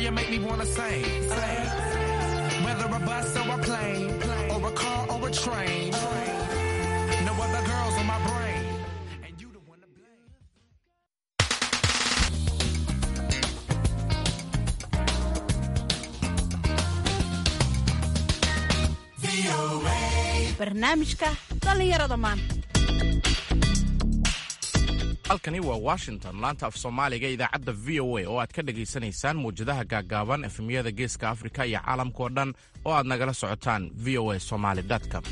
you make me wanna sing, sing. Whether a bus or a plane, or a car or a train. No other girls on my brain. And you the one to blame. barnaamijka dhallinyarada maanta halkani waa washington laanta af soomaaliga idaacadda v o a oo aad ka dhegaysanaysaan muwjadaha gaaggaaban efemyada geeska afrika iyo caalamkao dhan oo aad nagala socotaan v o a somaly com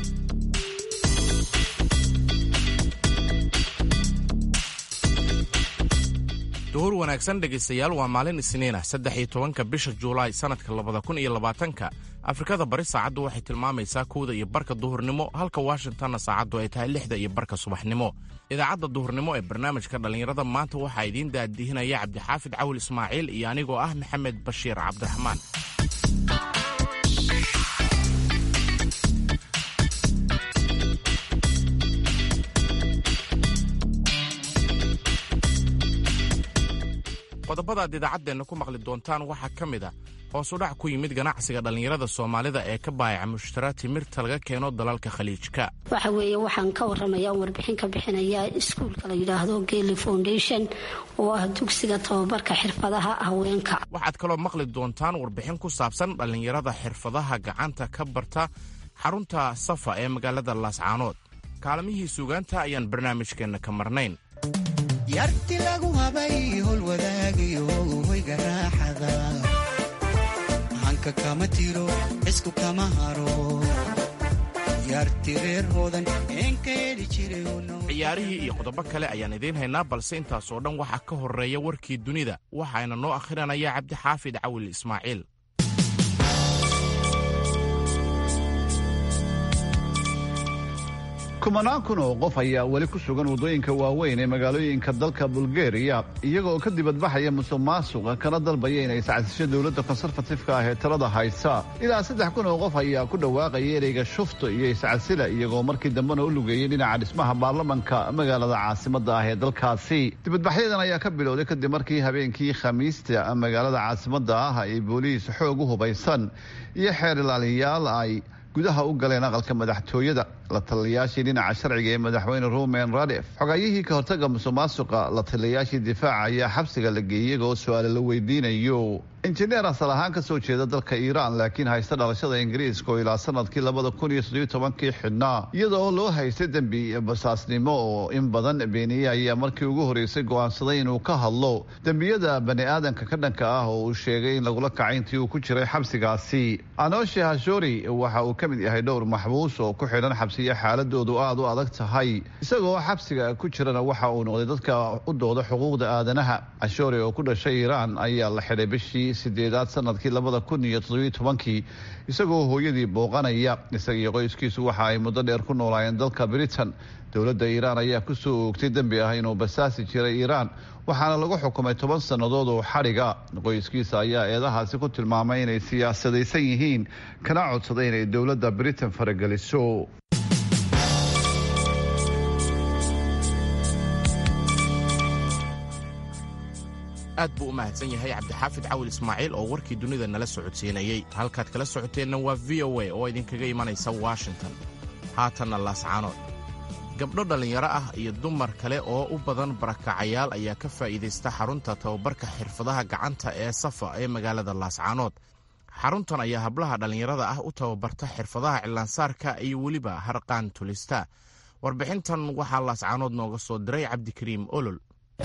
duhur wanaagsan dhegaystayaal waa maalin isniin ah saddex iyo tobanka bisha juulaay sannadka labada kun iyo labaatanka afrikada bari saacaddu waxay tilmaamaysaa kowda iyo barka duhurnimo halka washingtonna saacaddu ay tahay lixda iyo barka subaxnimo idaacadda duhurnimo ee barnaamijka dhallinyarada maanta waxaa idiin daadihinaya cabdixaafid cawil ismaaciil iyo anigoo ah maxamed bashiir cabdiraxmaan qodobada aad idaacaddeenna ku maqli doontaan waxaa ka mid a hoos u dhac ku yimid ganacsiga dhallinyarada soomaalida ee ka baayaca mushtara timirta laga keeno dalalka khaliijka waxa weeye waxaan ka warramayaa warbixin ka bixinayaa iskuulka la yidhaahdo geli foundation oo ah dugsiga tababarka xirfadaha haweenka waxaad kaloo maqli doontaan warbixin ku saabsan dhallinyarada xirfadaha gacanta ka barta xarunta safa ee magaalada laascaanood kaalamihii suugaanta ayaan barnaamijkeenna ka marnayn yarti lagu habay howlwadaagayo hoyga raaxada hanka kama tiro cisku kama haro yarti reer hoodan een ka heli jiray ciyaarihii iyo qodobo kale ayaan idiin haynaa balse intaasoo dhan waxaa ka horreeya warkii dunida waxaana noo akhrinaya cabdixaafid cawil ismaaciil kumanaan kun oo qof ayaa weli ku sugan waddooyinka waaweyn ee magaalooyinka dalka bulgariya iyagoo ka dibadbaxaya musuq maasuqa kana dalbaya inay iscasisho dowladda konserfatifka ah ee talada haysa ilaa saddex kun oo qof ayaa ku dhawaaqaya ereyga shufto iyo iscasila iyagoo markii dambena u lugeeyey dhinaca dhismaha baarlamanka magaalada caasimadda ah ee dalkaasi dibadbaxyadan ayaa ka bilowday kadib markii habeenkii khamiista magaalada caasimadda ah ay booliis xoog u hubaysan iyo xeer ilaaliyaal ay gudaha u galeen aqalka madaxtooyada la taliyayaashii dhinaca sharciga ee madaxweyne rumen radef xogayihii ka hortaga musuq maasuqa la taliyayaashii difaaca ayaa xabsiga la geeyey iyagoo su-aale la weydiinayo injineer asal ahaan ka soo jeeda dalka iiraan laakiin haysta dhalashada ingiriiska oo ilaa sanadkii labada kun iyo soddobiyo tobankii xidhnaa iyadoo loo haystay dembi basaasnimo oo in badan beeniyey ayaa markii ugu horreysay go'aansaday inuu ka hadlo dembiyada bani aadanka ka dhanka ah oo uu sheegay in lagula kacay intii uu ku jiray xabsigaasi anoshe hashori waxa uu ka mid yahay dhowr maxbuus oo ku xidhan xabsiya xaaladoodu aada u adag tahay isagoo xabsiga ku jirana waxa uu noqday dadka u dooda xuquuqda aadanaha ashori oo ku dhashay iiraan ayaa la xidhay bishii sideedaad sanadkii labada kun iyo toddobiyo tobankii isagoo hooyadii booqanaya isaga iyo qoyskiisu waxa ay muddo dheer ku noolaayeen dalka britain dowladda iiraan ayaa ku soo oogtay dembi ah inuu basaasi jiray iiraan waxaana lagu xukumay toban sannadood oo xadhiga qoyskiisa ayaa eedahaasi ku tilmaamay inay siyaasadaysan yihiin kana codsaday inay dowladda britain farageliso aad buu u mahadsan yahay cabdixaafid cawil ismaaciil oo warkii dunida nala socodsiinayey halkaad kala socoteenna waa v o a oo idinkaga imanaysa washington haatanna laascaanood gabdho dhallinyaro ah iyo dumar kale oo u badan barakacayaal ayaa ka faa'iidaysta xarunta tababarka xirfadaha gacanta ee safa ee magaalada laascaanood xaruntan ayaa hablaha dhallinyarada ah u tababarta xirfadaha cilaansaarka iyo weliba harqaan tulista warbixintan waxaa laascaanood nooga soo diray cabdikariim olol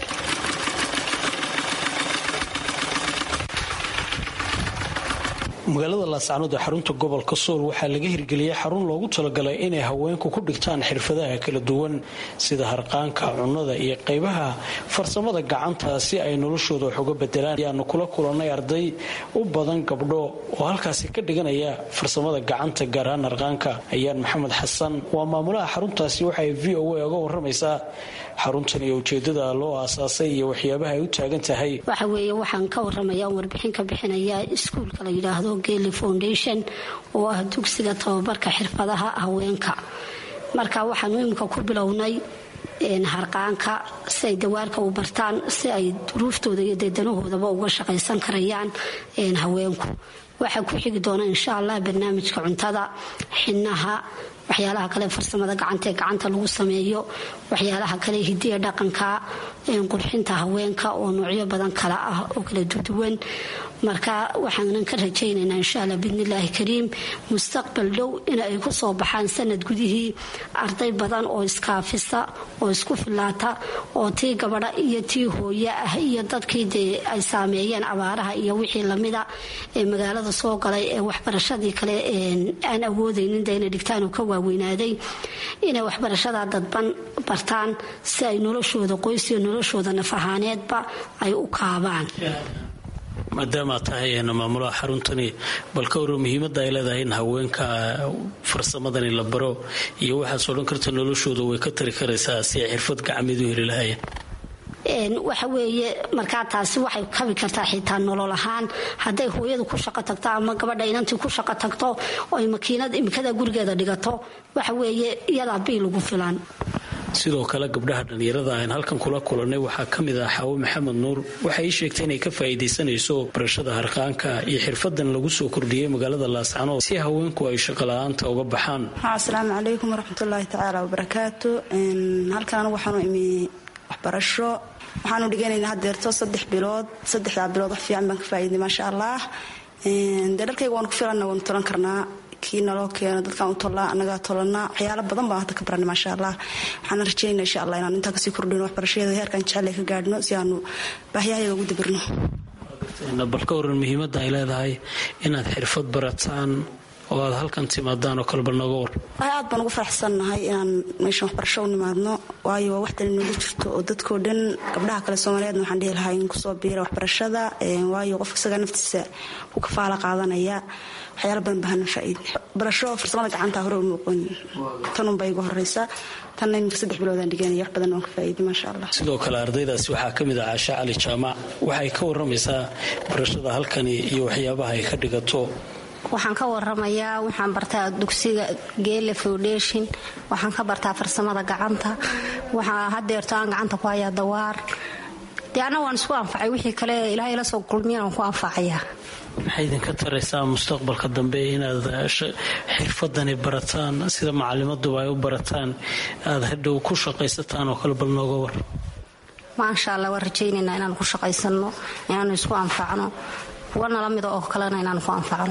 magaalada laascaanood ee xarunta gobolka sool waxaa laga hirgeliyey xarun loogu talagalay inay haweenku ku dhigtaan xirfadaha kala duwan sida harqaanka cunnada iyo qaybaha farsamada gacanta si ay noloshooda wax uga bedelaan ayaanu kula kulannay arday u badan gabdho oo halkaasi ka dhiganaya farsamada gacanta gaar ahaan harqaanka ayaan maxamed xasan waa maamulaha xaruntaasi waxay v o a oga waramaysaa xaruntan iyo ujeedada loo aasaasay iyo waxyaabaha ay u taagan tahay waxa weeye waxaan ka warramayaa warbixin ka bixinayaa iskuulka la yidhaahdo geli foundation oo ah dugsiga tababarka xirfadaha haweenka marka waxaanu imika ku bilownay harqaanka si ay dawaarka u bartaan si ay duruuftooda iyo deedanahoodaba uga shaqaysan karayaan haweenku waxaa ku xigi doona insha allah barnaamijka cuntada xinaha waxyaalaha kale farsamada gacanta ee gacanta lagu sameeyo waxyaalaha kale hidiya dhaqanka qurxinta haweenka oo noocyo badan kala ah oo kala duduwan marka waxaanan ka rajaynaynaa insha alla biidnillaahi kariim mustaqbal dhow in ay ku soo baxaan sanad gudihii arday badan oo iskaafisa oo isku filaata oo tii gabadha iyo tii hooye ah iyo dadkii dee ay saameeyeen abaaraha iyo wixii lamida ee magaalada soo galay ee waxbarashadii kale aan awoodaynin de inay dhigtaan oo ka waaweynaaday inay waxbarashada dadban bartaan si ay noloshooda qoys iyo noloshooda naf ahaaneedba ay u kaabaan maadaama tahay maamulaha xaruntani bal ka waro muhiimada ay leedahay in haweenka farsamadani la baro iyo waxaas odhan karta noloshooda way ka tari karaysaa si ay xirfad gacmeed u heli lahaayeen waxa weeye markaa taasi waxay kabi kartaa xitaa nolol ahaan hadday hooyadu ku shaqo tagto ama gabadha inantii ku shaqo tagto oy makiinad imikada gurigeeda dhigato waxa weeye iyadaa bii lagu filan sidoo kale gabdhaha dhallinyarada aan halkan kula kulannay waxaa ka mid ah xaawo maxamed nuur waxay ii sheegtay inay ka faa'iidaysanayso barashada harqaanka iyo xirfadan lagu soo kordhiyey magaalada laascanood si haweenku ay shaqola'aanta uga baxaan asalaamu calaykum waraxmatullaahi tacaala wabarakaatu halkan waxaanu imi waxbarasho waxaanu dhiganaynaa hadeerto saddex bilood saddexdaa bilood wax fiican baan ka faa'iiday maasha allah dee dharkayga waanu ku filanna waanu tolan karnaa kii naloo keeno dadkaan u tollaa annagaa tolanaa waxyaalo badan baan hadda ka baranay maasha allah waxaana rajaynaa insha allah inaan intaa kasii kordhino waxbarashadeeda heerkan jecel ka gaadhno si aanu baahyahayaga ugu dabirno bal ka waran muhiimadda ay leedahay inaad xirfad barataan oo aad halkan timaadaan oo kale bal nooga war aad baan ugu faraxsannahay inaan meeshan waxbarasho u nimaadno waayo waa waxdan inooga jirto oo dadkoo dhan gabdhaha kale soomaaliyeedna waxaan dhihi lahaa in kusoo biira waxbarashada waayo qofka isagaa naftiisa ku kafaala qaadanaya waxyaala badan bahana faa'iid barasho farsamada gacanta hore u muuqan tanunba igu horeysa tanna iminka saddex biloodaan dhiganaya wax badan waan ka faa'iiday maasha allah sidoo kale ardaydaasi waxaa ka mid ah caasha cali jaamac waxay ka waramaysaa barashada halkani iyo waxyaabaha ay ka dhigato waxaan ka waramayaa waxaan bartaa dugsiga geele foundation waxaan ka bartaa farsamada gacanta waxaa hadeerto aan gacanta ku hayaa dawaar dee anna waan isku anfacay wixii kale ilaahay la soo kulmiyan waan ku anfacayaa maxay idinka taraysaa mustaqbalka dambe inaad xirfadani barataan sida macalimaduba ay u barataan aad hadhow ku shaqaysataan oo kale bal nooga war maasha allah waan rajaynaynaa inaanu ku shaqaysano inaanu isku anfacno kuwa nala mida oo kalena inaan ku anfacno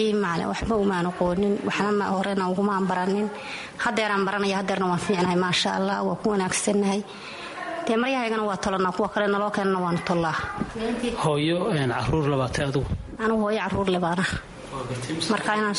waxba umaan aqoonin waxna horena ugumaan baranin hadeeraan baranaya hadeerna waan fiicnahay maasha allah waa ku wanaagsannahay dee maryahaygana waa tolanaa kuwa kale naloo keenana waanu tollaa hooyo caruur labaatay adigu anugu hooyo caruur lebaana marka inaan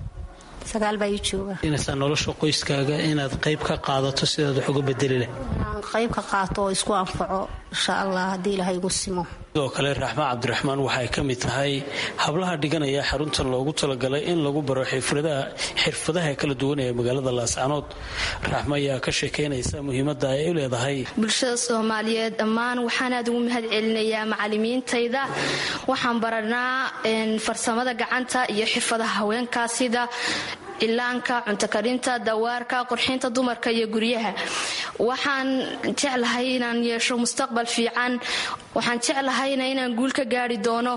sagaal baa ii jooga inaysaa nolosha qoyskaaga inaad qayb ka qaadato sidaad wax uga bedeli leh inaan qayb ka qaato oo isku anfaco insha allah haddii ilaahay igu simo sidoo kale raxmaan cabdiraxmaan waxay ka mid tahay hablaha dhiganaya xaruntan loogu talagalay in lagu baro xirfadaha kala duwan ee magaalada laascanood raxma ayaa ka sheekeynaysa muhiimada ay u leedahay bulshada soomaaliyeed dhammaan waxaan aad ugu mahad celinayaa macalimiintayda waxaan baranaa farsamada gacanta iyo xirfadaha haweenka sida cilaanka cuntokarinta dawaarka qurxinta dumarka iyo guryaha waxaan jeclahay inaan yeesho mustaqbal fiican waxaan jeclahayna inaan guul ka gaari doono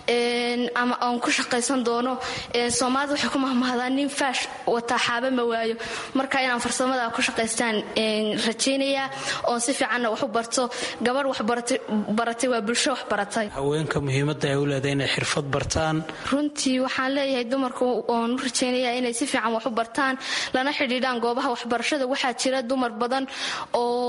ama aan ku shaqaysan doono soomaalida waxay ku mahmahdaan nin faash wataa xaaba ma waayo marka inaan farsamada ku shaqaystaan rajaynayaa oon si fiicanna wax u barto gabadh wax baratay waa bulsho wax baratay haweenka muhiimada ay u leedahay inay xirfad bartaan runtii waxaan leeyahay dumarku oon u rajaynayaa inay si fiican wax u bartaan lana xidhiidhaan goobaha waxbarashada waxaa jira dumar badan oo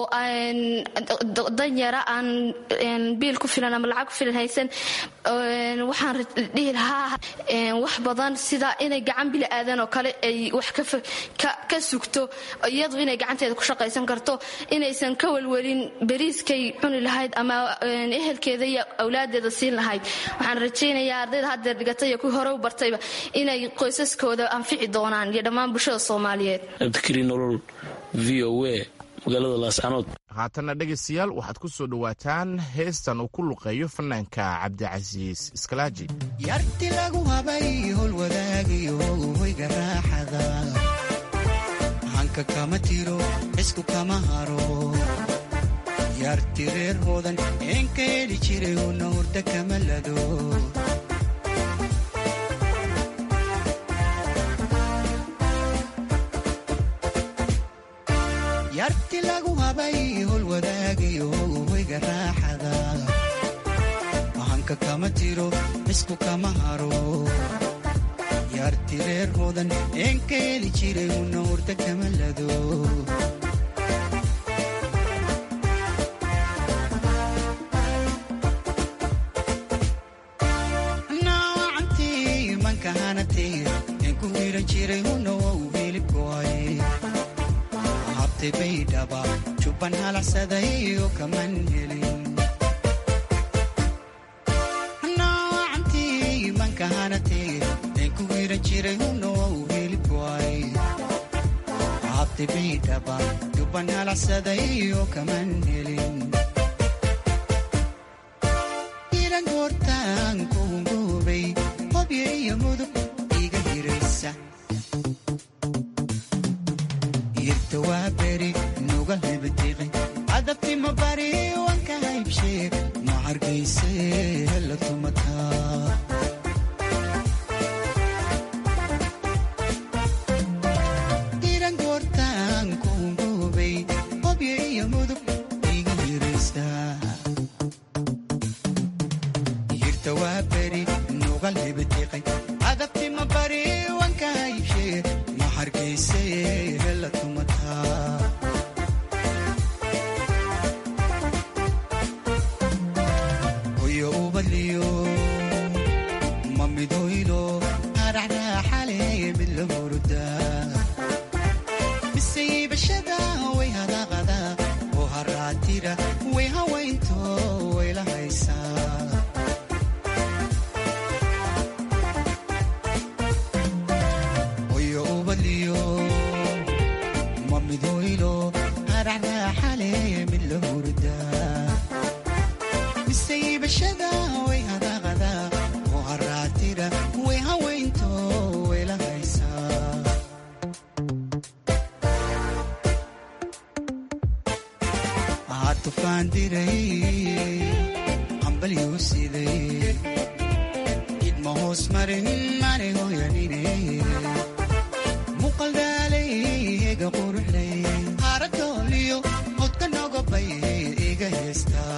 danyara aan biil ku filan ama lacag ku filan haysan waxaan dhihi lahaa wax badan sida inay gacan bili aadan oo kale ay wax ka sugto iyadu inay gacanteeda ku shaqaysan karto inaysan ka welwelin beriiskay cuni lahayd ama ehelkeeda iyo awlaadeeda siin lahayd waxaan rajaynayaa ardayda haddeer dhigatay iyo kuwii hore u bartayba inay qoysaskooda anfici doonaan iyo dhammaan bulshada soomaaliyeed cabdikariin nolol v o a magaalada laascanood haatanna dhegaystayaal waxaad ku soo dhowaataan heestan uu ku luqeeyo fanaanka cabdicasiis iskalaaji yarti lagu habay hol wadaagayo hoyga raaxada hanka kama tiro isku kama haro yaarti reer hoodan een ka heli jiray una hurda kama lado yarti lagu habay hol wadaagayo hoyga raaxada hanka kama tiro isku kama haro yaarti reer hoodan een ka heli jiray una hurda kama lado noocantii manka hanatee een ku hiran jiray una waa u hilibkoay habtay baydhaba jubban halacsaday oo kaman helin noocantii manka hanatee een ku hiran jiray una waa u hilibkoay habtay baydhaba jubban halacsaday oo kaman helin iran goortaan kuungoobay hobyo iyo mudug iga hiraysa irta waa beri nuga hebatiqi adabtima bari wanka haybshee ma hargayse hela tumataa iran goortaan kuungoobay hobyo iyo mudug iga hiraysa yirta waa beri nugal hebatiqay adabtima bari wanka haybshee ma hargayse hela tumataa hoyo ubadliyo ma midoylo haraxraaxale mid la hurudaa miseybashada way hadaqada oo haraatira way hawaynto way la haysaa hoyo ubadliyo ma midoylo haraxraaxale mid la hurdaa miseybashada way hadaqada oo haraatira way hawaynto way la haysaa waxaa tufaan diray hambalyuu siday idma hoos marin mane hoyanine muqaldaalay ega quruxlay haradooliyo hodka nogobay iga heestaa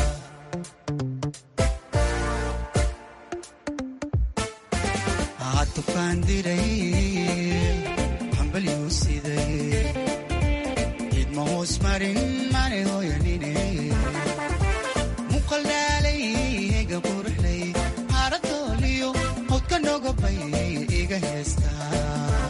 waxaa tufaan diray hambalyuu siday idma hoos marin mane hoyanine muqaldaalay ega quruxlay haradooliyo hodka nogobay iga heestaa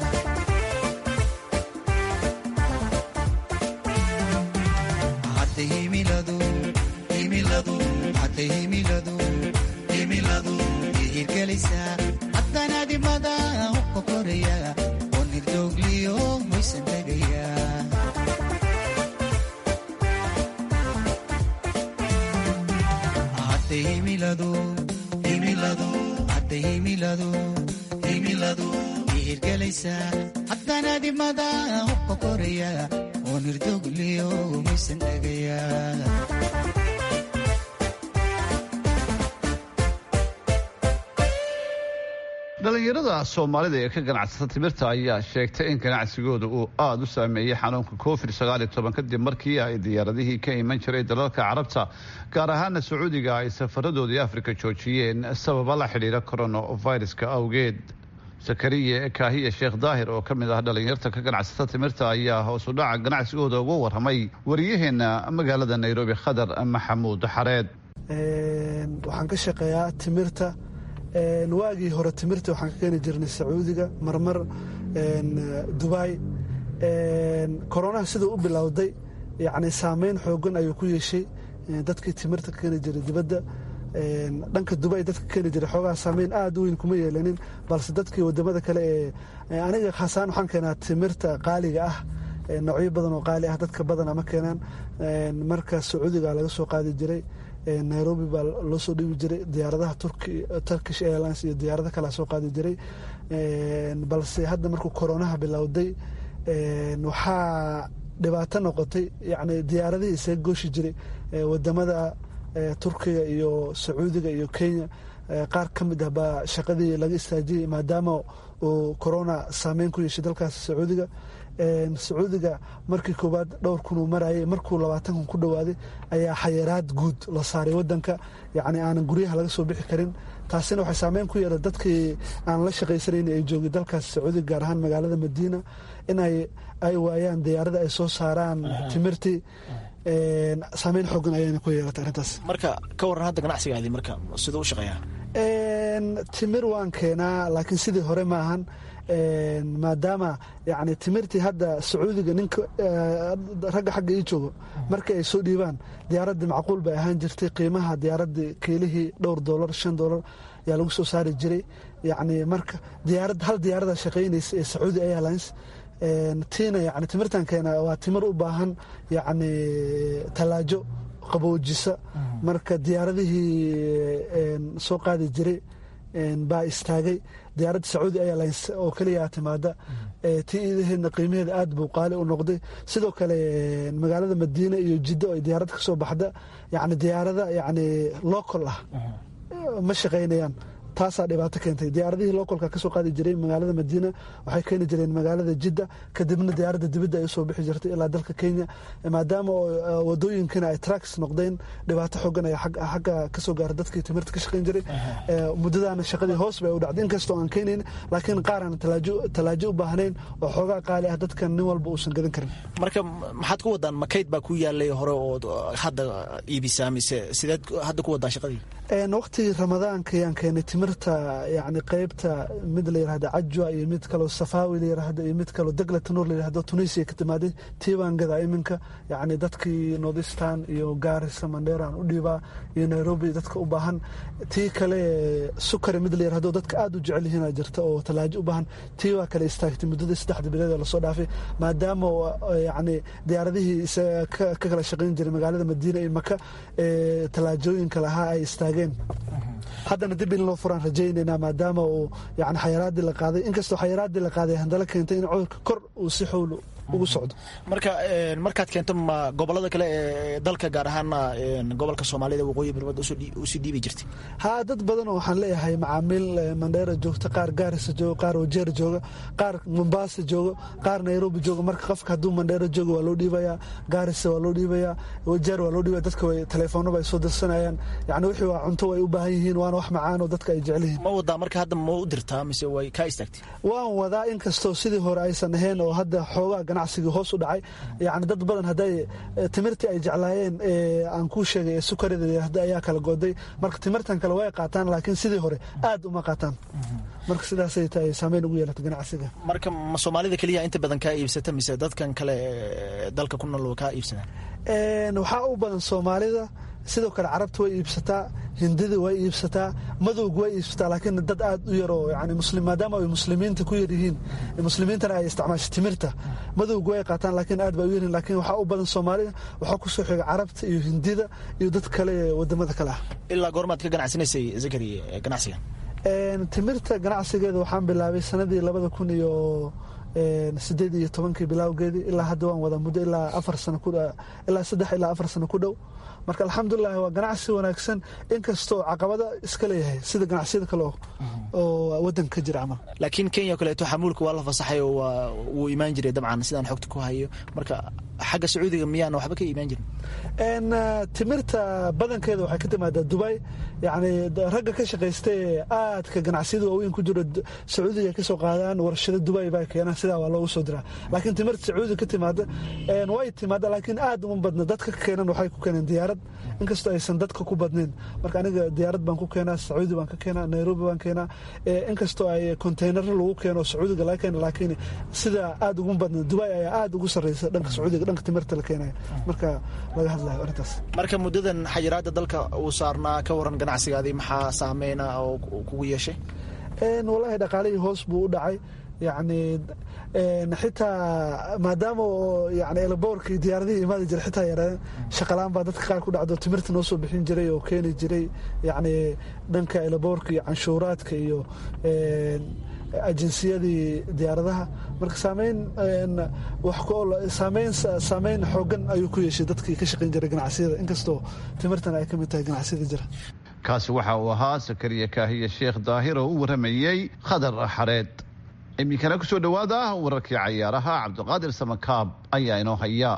hadda himiladu himiladu hadda himiladu himiladu ihirgelaysaa haddana dimada hubka koraya oo nirdoogliyo hoysan tegaya hadda himiladu himiladu hadda himiladu himiladu ihirgelaysaa haddana dimada hubka koraya oo nirdoogliyo hoysan tegaya dhalinyarada soomaalida ee ka ganacsata timirta ayaa sheegtay in ganacsigooda uu aada u saameeyey xanuunka covid kadib markii ay diyaaradihii ka iman jiray dalalka carabta gaar ahaana sacuudiga ay safaradoodii afrika joojiyeen sababa la xidhiira coronaviruska awgeed zakariya kaahiya sheekh daahir oo ka mid ah dhalinyarta ka ganacsata timirta ayaa hoos u dhaca ganacsigooda uga warramay wariyaheena magaalada nairobi khadar maxamuud xareed waxaan ka shaqeeyaa timirta waagii hore timirta waxaan ka keeni jirnay sacuudiga marmar dubai koronaha siduu u bilowday yani saameyn xoogan ayuu ku yeeshay dadkii timirta ka keeni jiray dibadda dhanka dubai dadka keeni jiray xoogaha saameyn aada u weyn kuma yeelanin balse dadkii wadamada kale ee aniga khaasaan waxaan keenaa timirta qaaliga ah noocyo badan oo qaali ah dadka badana ma keenaan marka sacuudiga laga soo qaadi jiray nairobi baa loo soo dhibi jiray diyaaradaha turkish airlines iyo diyaarado kalea soo qaadi jiray balse hadda markuu koronaha bilowday waxaa dhibaato noqotay yani diyaaradihii isaga gooshi jiray wadamada turkiga iyo sacuudiga iyo kenya qaar ka mid ah baa shaqadii laga istaajiyey maadaama uu corona saameyn ku yeeshay dalkaas sacuudiga sacuudiga markii koowaad dhowr kun uu marayay markuu labaatan kun ku dhowaaday ayaa xayiraad guud la saaray wadanka yani aanan guryaha laga soo bixi karin taasina waxay saameyn ku yeela dadkii aan la shaqaysanayn ay joogay dalkaas sacuudiga gaar ahaan magaalada madiina in ay waayaan diyaarada ay soo saaraan timirtii saameyn xoogan ayayna ku yeelatay arrintaas marka ka waran hadda ganacsigaadii marka siduu u shaqeeyaa timir waan keenaa laakiin sidii hore maahan maadaama yani timirtii hadda sacuudiga ninka ragga xagga ii joogo markii ay soo dhiibaan diyaaraddii macquul bay ahaan jirtay qiimaha diyaaraddii kiilihii dhowr doolar shan doolar ayaa lagu soo saari jiray yani marka diyaarad hal diyaarada shaqaynaysa ee sacuudi airlines tiina yani timirtan keena waa timir u baahan yani talaajo qaboojisa marka diyaaradihii soo qaadi jiray baa istaagay diyaaradda sacuudi airlines oo keliyaa timaada tii iidaheedna qiimaheeda aad buu qaali u noqday sidoo kale magaalada madiina iyo jiddo ay diyaarad ka soo baxda yani diyaarada yani local ah ma shaqaynayaan taasaa dhibaato keentay diyaaradihii localka kasoo qaadi jiray magaalada madiina waxay keeni jireen magaalada jidda kadibna diyaaradda dibadda ay usoo bixi jirtay ilaa dalka kenya maadaama wadooyinkana ay traks noqdeen dhibaato xoogan ay xagga kasoo gaara dadkii timirta ka shaqayn jiray muddadaana shaqadii hoos bay u dhacday inkastoo aan keenayn laakiin qaar aan talaajo u baahnayn oo xoogaa qaali ah dadkan nin walba uusan gadan karin marka maxaad ku wadaan makayd baa ku yaalay hore oo hadda iibisaa mise sideed hadda ku wadaa shaqadii waqtigii ramadaanka ayaan keenay timirta yani qeybta mid la yirahda cajwa iyo mid kaloo safaawi la yirahdo iyo mid kaloo degla tanuur la yirahdo tunisia ka timaaday tii baan gadaa iminka yani dadkii nordistan iyo gaarisa mandheeraan u dhiibaa iyo nairobi dadka u baahan tii kale sukari mid la yirahdo dadka aada u jecel yihiin jirta oo talaajo u baahan tii waa kale istaagtay muddadii saddexda bilood ee lasoo dhaafay maadaama yani diyaaradihii ka kala shaqayn jiray magaalada madiina iyo maka talaajooyinka lahaa ay istaageen haddana dib in loo furaan rajaynaynaa maadaama uu yani xayaraadii la qaaday inkastoo xayaraadii la qaaday handala keentay in cudurka kor uu si xowl ugu socdo marka markaad keento ma gobolada kale ee dalka gaar ahaana gobolka soomaalida waqooyi barmad usii dhiibi jirtay haa dad badanoo waxaan leeyahay macaamiil mandheera joogta qaar gaarisa jooga qaar wajeer jooga qaar mombaasa jooga qaar nairobi jooga marka qofka hadduu mandheera jooga waa loo dhiibayaa gaarisa waa loo dhiibayaa wajeer waa loo dhiibaya dadka way teleefoonaba ay soo dirsanayaan yani wixii waa cunto way u baahan yihiin waana wax macaan oo dadka ay jecel yihiin ma wadaa marka hadda ma u dirtaa mise way kaa istaagtay waan wadaa inkastoo sidii hore aysan ahayn oo hadda xoogaa ganacsigii hoos u dhacay yani dad badan hadday timirtii ay jeclaayeen aan kuu sheegay ee sukarida yirahda ayaa kala goday marka timirtan kale way qaataan laakiin sidii hore aad uma qaataan marka sidaasay tahay saameyn ugu yeelata ganacsiga marka ma soomaalida keliya inta badan kaa iibsata mise dadkan kale dalka ku nool kaa iibsadaan waxaa u badan soomaalida sidoo kale carabta way iibsataa hindida way iibsataa madowga way iibsataa laakiin dad aad u yaroo yani muslim maadaama ay muslimiinta ku yaryihiin muslimiintana ay isticmaasho timirta madowga way qaataan laakiin aad bay u yaryihin laakiin waxaa u badan soomaalida waxaa kusoo xiga carabta iyo hindida iyo dad kale wadamada kale ah ilaa goormaad ka ganacsanaysay zakari ganacsiga timirta ganacsigeeda waxaan bilaabay sanadii labada kun iyo sideed iyo tobankii bilaawgeedii ilaa hadda waan wadaa muddo ilaa afar sano ilaa saddex ilaa afar sano ku dhow marka alxamdulilahi waa ganacsi wanaagsan inkastoo caqabada iska leeyahay sida ganacsiyada kale oo wadanka ka jira camal laakiin kenya kaleeto xamuulka waa la fasaxay oo wuu imaan jiray dabcan sidaan xogta ku hayo marka xagga sacuudiga miyaana waxba ka imaan jirin timirta badankeeda waxay ka timaadaa dubay yani ragga ka shaqaystay aadka ganacsiyada waaweyn ku jiro sacuudiga kasoo qaadaan warshado dubay baa keenaan sidaa waa loogu soo diraa laakiin timirta sacuudiga ka timaada way timaada laakiin aad uma badna dadka ka keenan waxay ku keeneen diyaarad inkastoo aysan dadka ku badnayn marka aniga diyaarad baan ku keenaa sacuudi baan ka keenaa nairobi baan keenaa inkastoo ay contaynaro lagu keeno sacuudiga laga keena laakiin sida aad ugu badna dubay ayaa aad ugu sarreysa dhanka sacuudiga dhanka timirta la keenaya marka laga hadlayo arrintaas marka muddadan xayiraadda dalka uu saarnaa ka waran ganacsigaadii maxaa saameyna oo kugu yeeshay wallaahi dhaqaalihii hoos buu u dhacay yacni xitaa maadaama yani elaboorkii diyaaradihii imaadi jira xitaa yareen shaqalaan baa dadka qaar ku dhacdo timirta noo soo bixin jiray oo keeni jiray yacni dhanka elaboorka iyo canshuuraadka iyo ajinsiyadii diyaaradaha marka saameyn saameyn saameyn xoogan ayuu ku yeeshay dadkii ka shaqayn jiray ganacsiyada inkastoo timirtan ay ka mid tahay ganacsiyada jira kaasi waxa uu ahaa sakariya kaahiye sheekh daahir oo u waramayey khadar xareed iminkana ku soo dhowaada wararkii cayaaraha cabdiqaadir samakaab ayaa inoo haya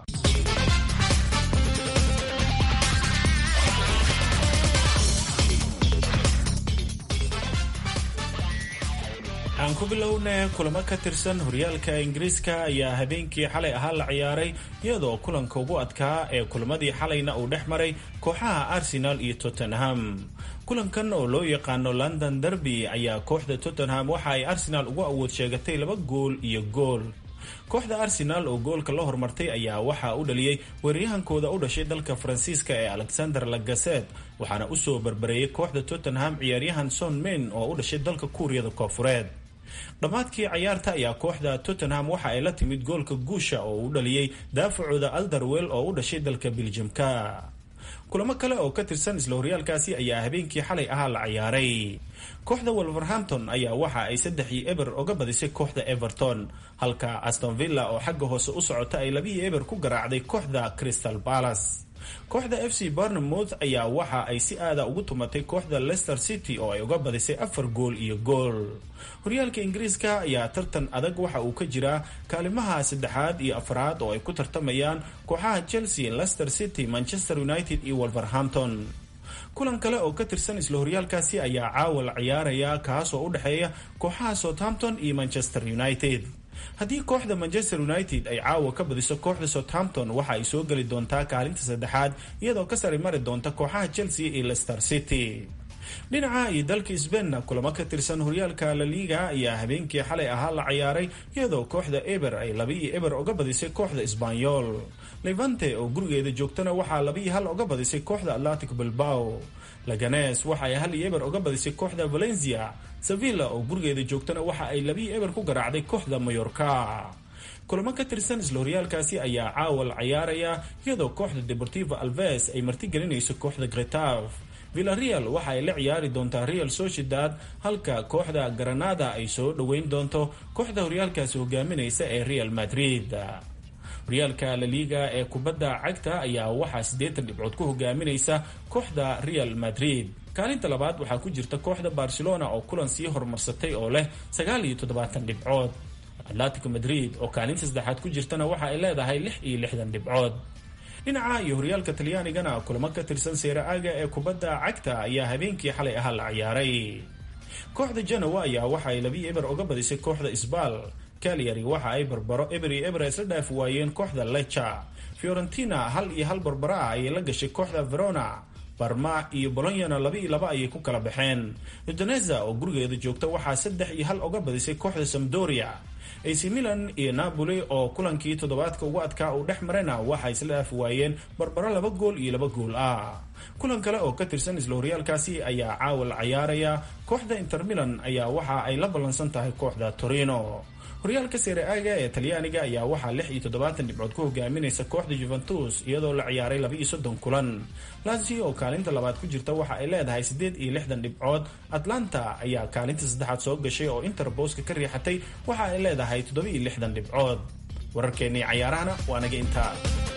aan ku bilowna kulamo ka tirsan horyaalka ingiriiska ayaa habeenkii xalay ahaa la ciyaaray iyadoo kulanka ugu adkaa ee kulamadii xalayna uu dhex maray kooxaha arsenal iyo tottenham kulankan oo loo yaqaano london derby ayaa kooxda tottenham waxa ay arsenal ugu awood sheegatay laba gool iyo gool kooxda arsenal oo goolka la hormartay ayaa waxaa u dhaliyey weeraryahankooda u dhashay dalka faransiiska ee alexander lagaset waxaana usoo barbareeyay kooxda tottenham ciyaaryahan son main oo u dhashay dalka kuuriyada koofureed dhammaadkii cayaarta ayaa kooxda tottenham waxa ay la timid goolka guusha oo u dhaliyey daafacooda alderwell oo u dhashay dalka biljamka kulamo kale oo ka tirsan isla horyaalkaasi ayaa habeenkii xalay ahaa la ciyaaray kooxda wolverhampton ayaa waxa ay saddexii eber oga badisay kooxda everton halka aston villa oo xagga hoose u socota ay labihii eber ku garaacday kooxda crystal palace kooxda f c barnemouth ayaa waxa ay si aada ugu tumatay kooxda leicester city oo ay uga badisay afar gool iyo gool horyaalka ingiriiska ayaa tartan adag waxa uu ka jiraa kaalimaha saddexaad iyo afraad oo ay ku tartamayaan kooxaha chelsea leicester city manchester united iyo wolverhampton kulan kale oo ka tirsan isla horyaalkaasi ayaa caawa la ciyaaraya kaas oo u dhexeeya kooxaha southampton iyo manchester united haddii kooxda manchester united ay caawa ka badiso kooxda southampton waxa ay soo geli doontaa kaalinta saddexaad iyadoo ka sari mari doonta kooxaha chelsea iyo leicester city dhinaca iyo dalka sbainna kulamo ka tirsan horyaalka la liga ayaa habeenkii xalay ahaa la ciyaaray iyadoo kooxda eber ay labiiyo eber oga badisay kooxda sbanyol levante oo gurigeeda joogtana waxaa labiiyo hal oga badisay kooxda atlantic bilbao laganes waxa ay hal iyo eber oga badisay kooxda valencia sevilla oo gurigeeda joogtana waxa ay labiiyo eber ku garaacday kooxda mayorka kulamo ka tirsan isla horyaalkaasi ayaa caawa la ciyaaraya iyadoo kooxda deportivo alves ay martigelinayso kooxda gretaf villareal waxa ay la ciyaari doontaa real sociedad halka kooxda granada ay soo dhoweyn doonto kooxda horyaalkaasi hogaaminaysa ee real madrid horyaalka laliga ee kubadda cagta ayaa waxaa siddeetan dhibcood ku hogaaminaysa kooxda real madrid kaalinta labaad waxaa ku jirta kooxda barcelona oo kulan sii horumarsatay oo leh sagaal iyo toddobaatan dhibcood atletico madrid oo kaalinta saddexaad ku jirtana waxa ay leedahay lix iyo lixdan dhibcood dhinaca iyo horyaalka talyaanigana kulamo ka tirsan seera-aaga ee kubadda cagta ayaa habeenkii xalay ahaa la ciyaaray kooxda genoa ayaa waxa ay labii eber oga badisay kooxda isbaal calyary waxa ay barbaro eber iyo eber isla dhaafi waayeen kooxda lecha fiorentina hal iyo hal barbaro ah ayay la gashay kooxda verona barma iyo bolonyana laba iyo laba ayay ku kala baxeen udoneza oo gurigeeda joogta waxaa saddex iyo hal oga badisay kooxda samdoria ac milan iyo napoli oo kulankii toddobaadka ugu adkaa uu dhex marayna waxa isla dhaafi waayeen barbaro laba gool iyo laba gool ah kulan kale oo ka tirsan isla horyaalkaasi ayaa caawa la ciyaaraya kooxda inter milan ayaa waxa ay la ballansan tahay kooxda torino horyaalka seere-aaga ee talyaaniga ayaa waxaa lix iyo toddobaatan dhibcood ku hogaaminaysa kooxda juventus iyadoo la ciyaaray laba iyo soddon kulan lazio oo kaalinta labaad ku jirta waxa ay leedahay siddeed iyo lixdan dhibcood atlanta ayaa kaalinta saddexaad soo gashay oo inter booska ka riixatay waxa ay leedahay toddoba iyo lixdan dhibcood wararkeennii cayaarahana waa naga intaa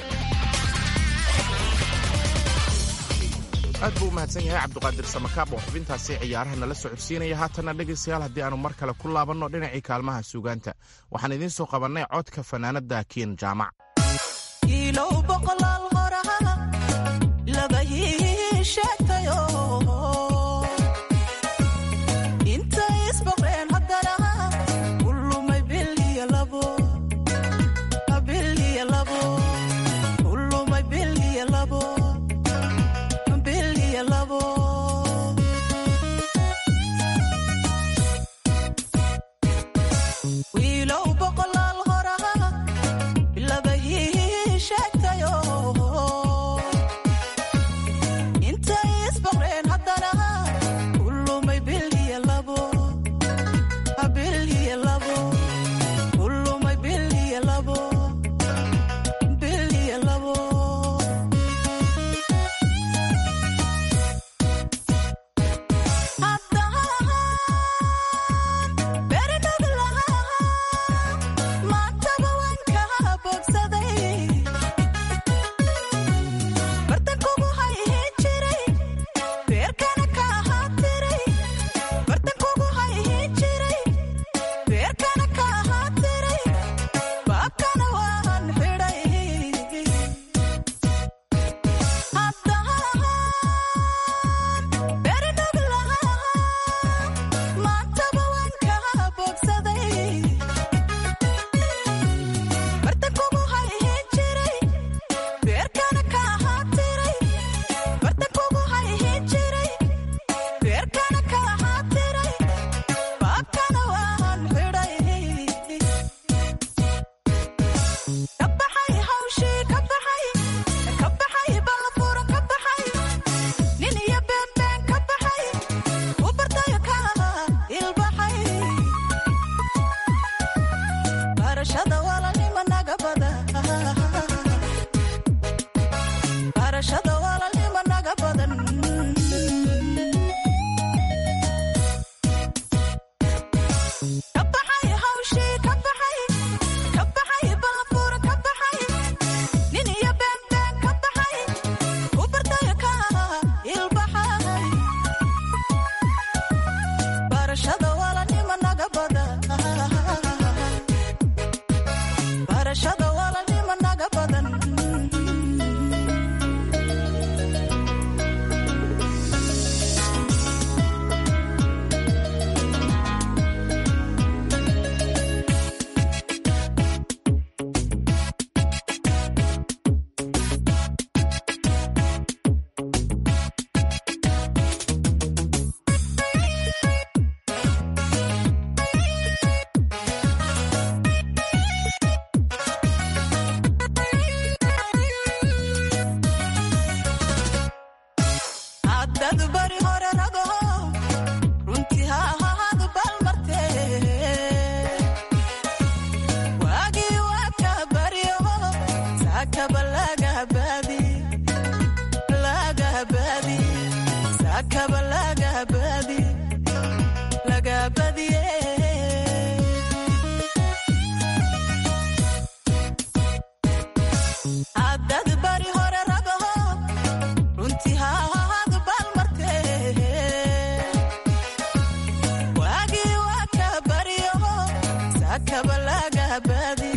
aad buu u mahadsan yahay cabdiqaadir samakaab oo xubintaasi ciyaaraha nala socodsiinaya haatanna dhegaystayaal haddii aanu mar kale ku laabanno dhinacii kaalmaha suugaanta waxaan idiin soo qabannay codka fanaanadda kiin jaamac inta sakaba lagabadi lagabadiye haddad bari hore rabaho runtii haahadu balmarte waagii waa ka baryaho sakaba lagabadi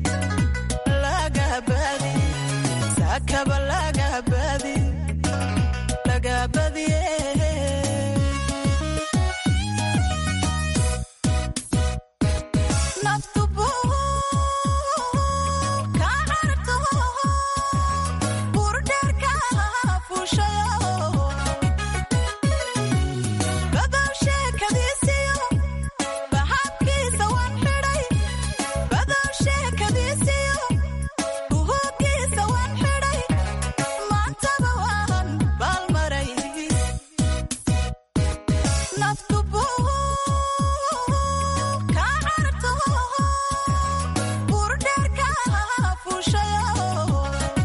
lagabadi sakaba lagabadi lagabadiye naftubu ka carto burdheerka fuushayo badow sheekadiisiyo bahabkiisa waan xidhay badow sheekadiisiyo buhugiisa waan xidhay maantaba waan baalmaray naftubu ka carto burdheerka fuushayo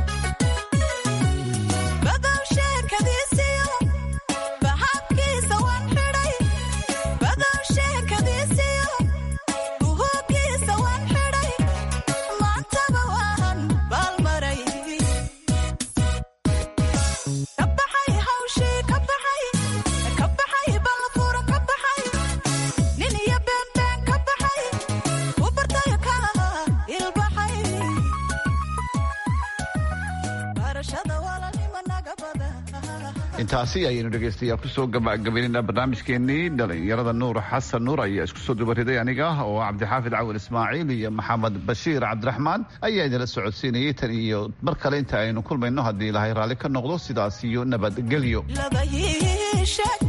badow sheekadiisiyo bahabkiisa waan xidhay badow sheekadiisiyo buhugiisa waan xidhay maantaba waan baalmaray ka baxay hawshii ka baxay ka baxay balfura ka baxay nin iyo beenbeen ka baxay u bartayo ka ilbaxay barashada walaalnimo naga bada intaasi ayaynu dhegaystayaal kusoo gabagabaynayna barnaamijkeenii dhalinyarada nuur xasan nuur ayaa isku soo dubariday aniga oo cabdixaafid cawil ismaaciil iyo maxamed bashiir cabdiraxmaan ayaa idinla socodsiinayay tan iyo mar kale inta aynu kulmayno haddii ilaahay raalli ka noqdo sidaas iyo nabadgelyo laba ii sheeg